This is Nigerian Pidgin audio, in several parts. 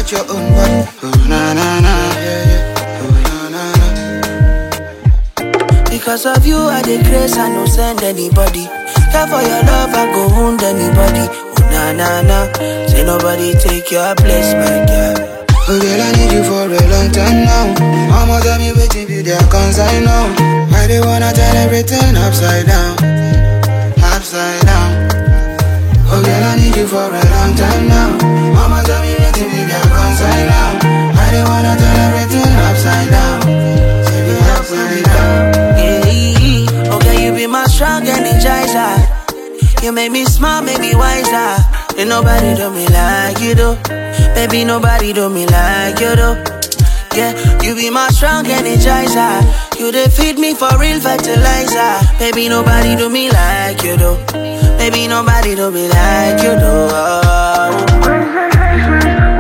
got your own body. Oh na na na, yeah yeah. Oh na na na. Because of you, I dey grace, I no send anybody. Care for your love, I go wound anybody. Oh na na na, say nobody take your place, my girl. Oh girl, I need you for a long time now. Mama tell me waiting be their concern now. I dey wanna turn everything upside down, upside down. Oh girl, I need you for a long time now. Mama tell me waiting be their concern now. I dey wanna turn everything upside down, say be upside down. Yeah, okay, you be my strong energizer. You make me smile, make me wiser. Ain't nobody do me like you do. Baby, nobody do me like you do. Yeah, you be my strong energizer. You dey feed me for real fertilizer. Baby, nobody do me like you do. Baby, nobody do me like you do. Oh.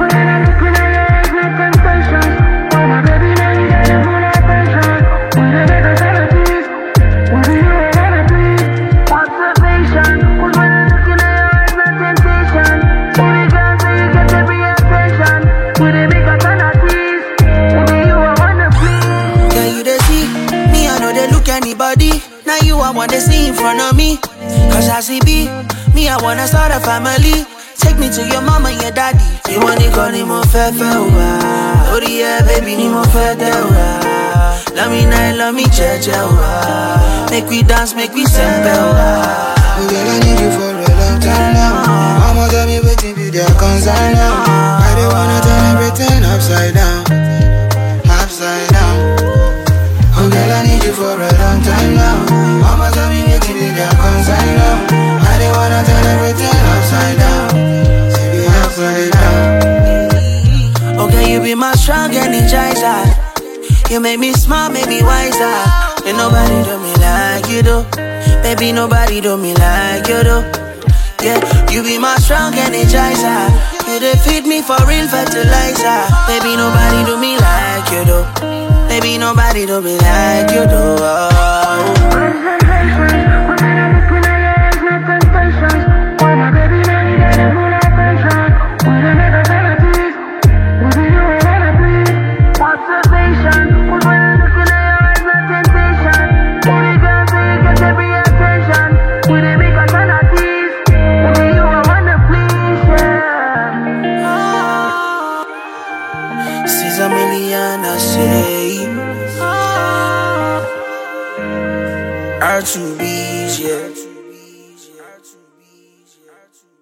Can you they see? Me, I know they look anybody. Now you, I wanna see in front of me. Cause I see B, me, I wanna start a family. Take me to your mama and your daddy. You want it, call him fe fe wa. Oh yeah, baby, ni mo fe te wa. Love me night, love me che che wa. Make we dance, make we sempe wa. Oh girl, I need you for a long time now. Mama tell me waiting be their concern now. I dey wanna turn everything upside down, upside down. Oh girl, I need you for a long time now. Mama tell me waiting be their concern now. I dey wanna turn everything upside down, say be upside down. Okay, you be my strong energizer. You make me smile, make me wiser. Ain't nobody do me like you do. Baby, nobody do me like you do. Yeah, you be my strong energizer. You dey feed me for real fertilizer. Baby, nobody do me like you do. Baby, nobody do me like you do. Oh. She's a million, I say. R2B's, yeah.